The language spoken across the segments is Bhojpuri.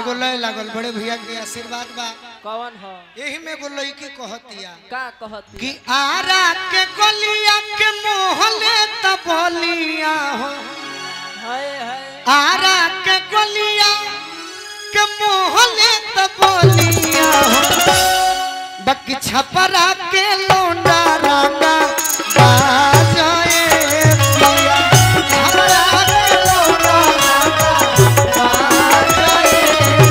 एगो लय लागल बड़े भैया के आशीर्वाद बा कौन हो यही में एगो लड़की कहतिया का कहती कि आरा के गलिया के मोहले त बोलिया हो हाय हाय आरा के गलिया के मोहले त बोलिया हो बकी छपरा के लोंडा रंगा बाजाए पिया छपरा के लोंडा रंगा बाजाए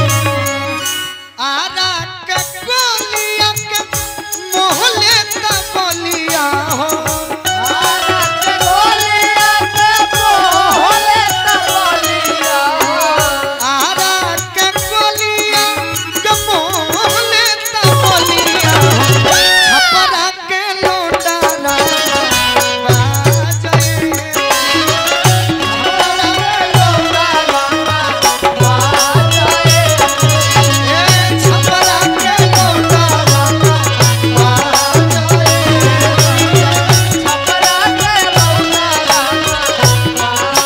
आरा के गलिया के मोहले त बोलिया हो आरा के गलिया के मोहले त बोलिया हो आरा के गलिया के मोहले त बोलिया हो छपरा के लोटा ना बाजे छपरा के लोटा ना बाजे ए छपरा के लोटा ना बाजे छपरा के लोटा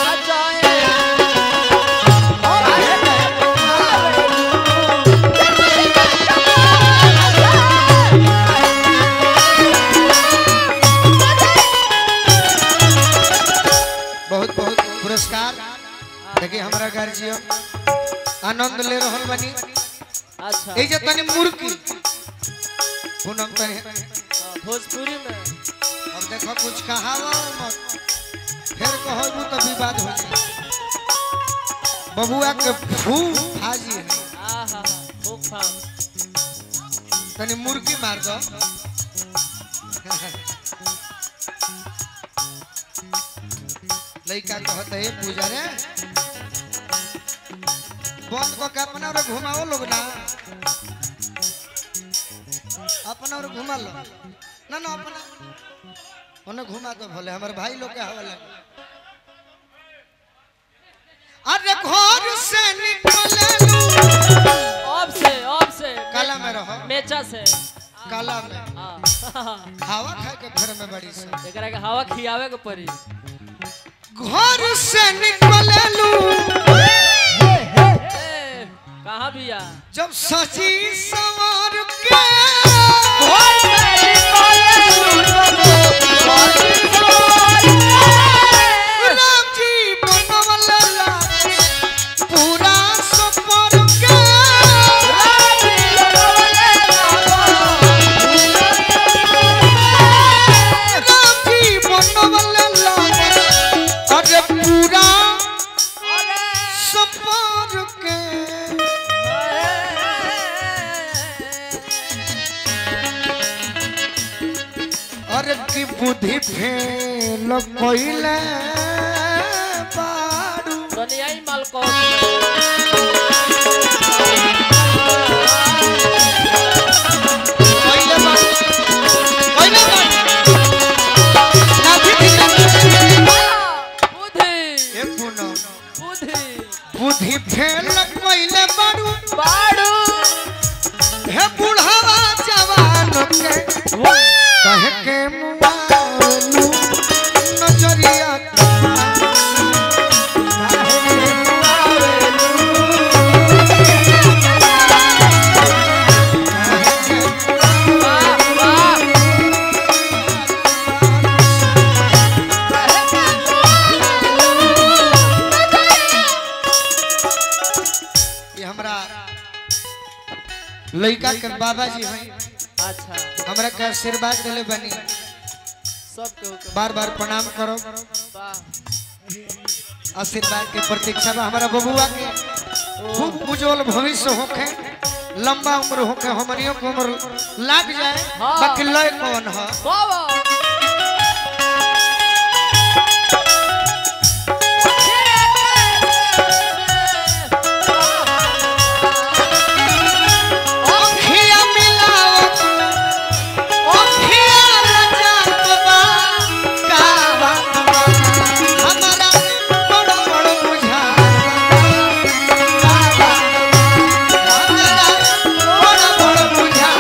बहुत बहुत पुरस्कार देखिए हमारा गार्जियन आनंद ले रहल बनी अच्छा এই যে तनी मुर्की पूनम तनी हाँ, भोजपुरी में अब देखो कुछ कहावा मत फिर कहबू तो विवाद हो जाए बबुआ के फू हाजी है आ हा हा खूब फाम तनी मुर्गी मार दो लइका कहत है पूजा रे बंद को के अपना और घुमाओ लोग ना अपना और घुमा लो ना ना अपना उन्हें घुमा दो भले हमारे भाई लोग के हवाले अरे घर से निकले अब से अब से काला में रहो मेचा से काला में हाँ हवा खाए के घर में बड़ी से एकरा के हवा खियावे के पड़ी घर से निकललू ए कहाँ बिया जब सची सवार के घर से निकललू राम जी बनवला पूरा सफर के राम जी बनवला अरे पूरा सफर के अरे की बुद्धि फेल कोइले बारू दुनियाई माल कौन कोइले बारू कोइले बारू नाथी दिना बुद्धि ए पुनो बुद्धि बुद्धि फेल कोइले बारू बाड़ू हे बुढ़ावा जवान के कहे के मुआलू नजरिया वाह वाह ये हमरा लड़का के बाबा जी हैं अच्छा हमरा के आशीर्वाद दिले बनी सब के हुक्म बार बार प्रणाम करो वाह आशीर्वाद के प्रतीक्षा बा हमारा बबुआ के खूब उज्जवल भविष्य होखे लंबा उम्र होखे हमनियों के उम्र लाग जाए हाँ। बाकी लय कौन है बाबा अखिया मिलावत अखिया रजात बा का बात बा हमारा बड़ बड़ बुझा का बात बा हमारा बड़ बड़ बुझा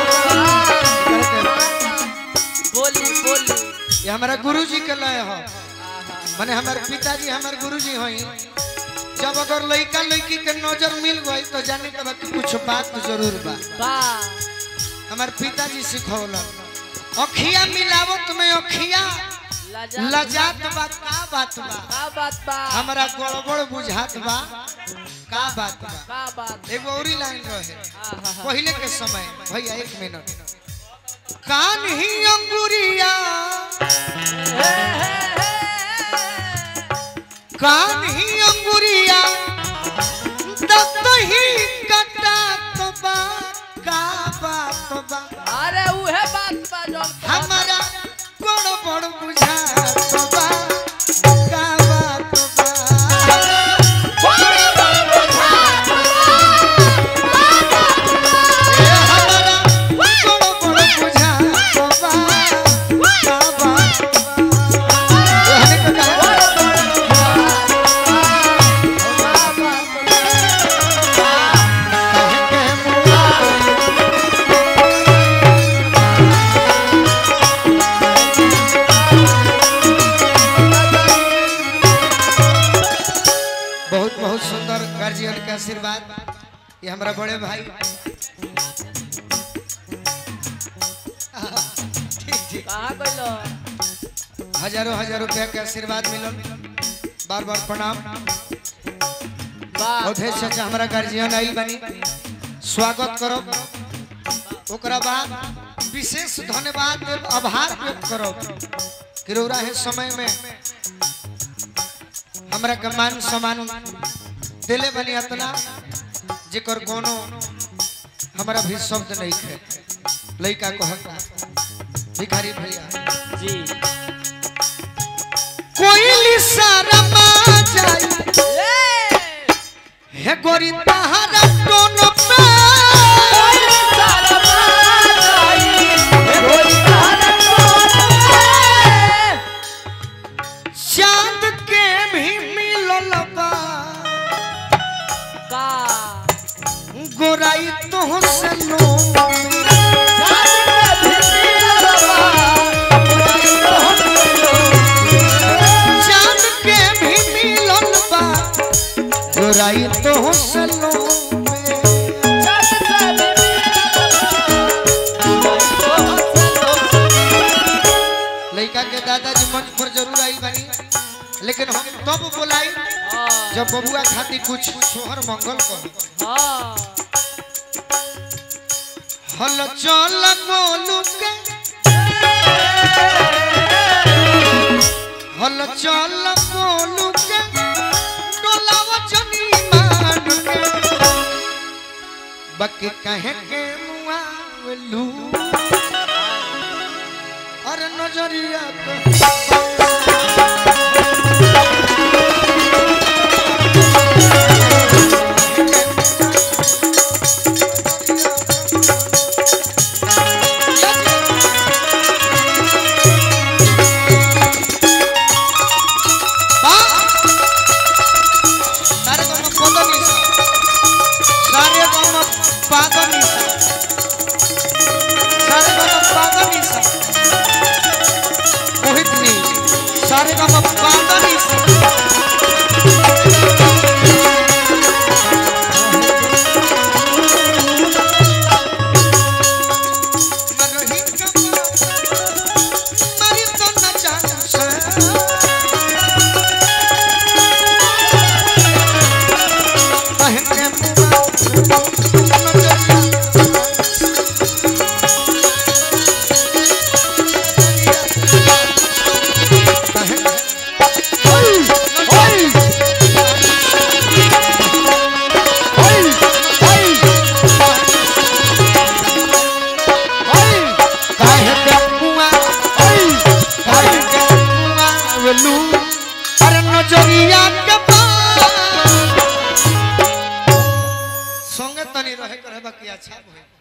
बोली बोली ये हमारा गुरुजी के लय हो आहा माने हमारे पिताजी हमारे गुरुजी हई जब अगर लड़का लड़की के नजर मिल गई तो जाने के बाद कुछ बात जरूर बा वाह हमार पिताजी सिखौलन अखिया मिलावत में अखिया लजा लजात बा का बात बा का बात बा हमरा गड़बड़ बुझात बा का बात बा का बात एगो औरी लाइन रहे आहा पहले के समय भैया एक मिनट कान ही अंगुरिया कान ही अंगुरिया दत ही कटा तो बा का बात बा अरे उहे बात बा जो हमारा बड़ बड़ बुझा तो बा का बात बा ए हमारा बड़ बड़ बुझा तो बा का बात बा ओहने के कहा बहुत बहुत सुंदर गार्जियन के आशीर्वाद ये हमारा बड़े भाई ठीक ठीक कहाँ गइलो हजारों हजार रुपया के आशीर्वाद मिलल बार बार प्रणाम वाह अवधेश चाचा हमारा गार्जियन आइल बनी स्वागत करो ओकरा बाद विशेष धन्यवाद देव आभार व्यक्त करो कि रौरा है समय में हमरा के मान सम्मान दिले बनी अतना जेकर कोनो हमरा भी शब्द नहीं है लइका कहता भिखारी भैया जी कोई शर्मा जाई ए हे गोरी तहरा टोन पे चांद के भी मिलल बा का गोराई तो से लो चांद के भी मिलल बा गोराई तो से लो लड़का के दादाजी मंच पर जरूर आई बनी लेकिन हम तब बोलाई जब बबुआ खातिर कुछ सोहर मंगल कर हाँ हल चल गोलू के हल चल गोलू के डोलाव जनी मान के बके कहे के मुआवलू अरे नजरिया तो सारे गम पदनी सारे गम पादनी सारे गम पादनी मोहित नी सारे गम पादनी मरही कमा मरी तो न जान से नजरिया के संगे तनी रहे करे बाकी अच्छा भइल